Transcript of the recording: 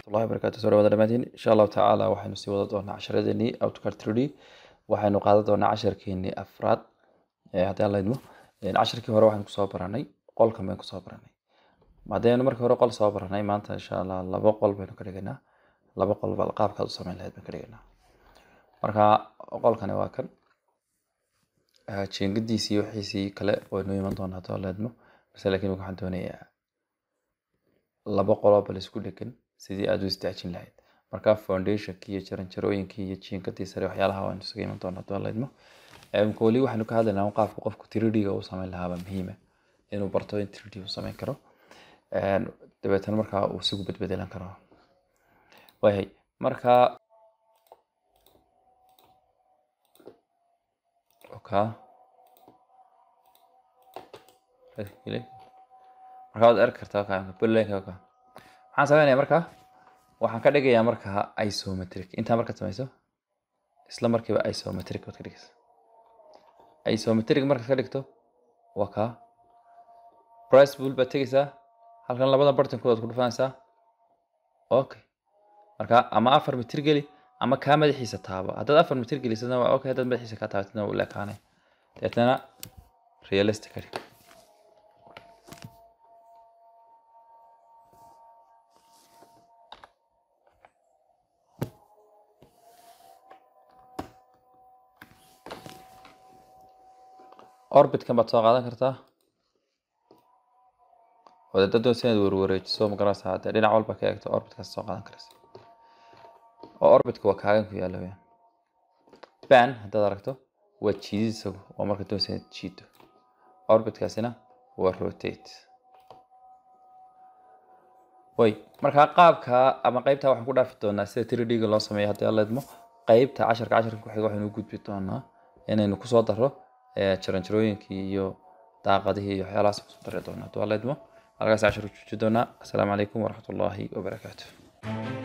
waraxmatullahi wabarakaatu soo dhawaada dhammaantiin insha allahu tacaala waxaynu sii wada doonaa casharadeenii outcard 3d waxaynu qaadan doonaa casharkeenii afraad ee haddii aan laydmo casharkii hore waxaynu kusoo baranay qolkan baynu kusoo baranay haddaynu markii hore qol soo baranay maanta insha allah laba qol baynu ka dhigaynaa laba qol bal qaabkaad u samayn lahayd baynu ka dhigaynaa marka qolkani waa kan jeengadiisii wixiisii kale waynu iman doonaa haddii aan laydmo balse laakiin waxaan doonayaa laba qoloo bal isku dhegan sidii aad u istaajin lahayd marka foundationkii iyo jaranjarooyinkii iyo jiinkadii sare waxyaalaha waanu isaga iman doonaa haddii aan laydmo imka weli waxaynu ka hadlaynaa qaabka qofku 3d-ga uu samayn lahaaba muhiima inuu barto in 3d uu samayn karo dabeetana markaa uu isigu bedbedelan karo wayahay marka oka marka waad arki kartaa ka buntlandka ka maxaan sameynaya marka waxaan ka dhigayaa marka isometric intaa markaad samayso isla markiiba isometric baad ka dhigaysa isometric markaad ka dhigto waa kaa price bull baad tegaysaa halkan labada bartankood aad ku dhufanaysaa okay marka ama afar mitir geli ama kaa madaxiisa taabo haddaad afar mitir gelisana waa okay haddaad madaxiisa kaa taabatidna wuu leekaanay deetana realistic ka dhig orbitkan baad soo qaadan kartaa wadadadoo si inaad warwareejiso magarasa hadee dhinac walba ka eegto orbitkaas soo qaadan karaysa oo orbitka waa kaagan ku yaalla weyaan ban haddaad aragto waa jiidid isagu waa marka doonaysa inaad jiido orbitkaasina waa rotate way markaa qaabka ama qeybta waxaan ku dhaafi doonaa sida 3d-ga loo sameeyo haddii aan leedmo qeybta casharka casharka ku xiga waxaynu u gudbi doonaa inaynu kusoo daro jaranjarooyinkii iyo daaqadihii iyo waxyaalahaas kusoo dari doonaa haddii aan leedmo halkaas cashar u jooji doonaa asalaamu calaykum waraxmatullaahi wabarakaatu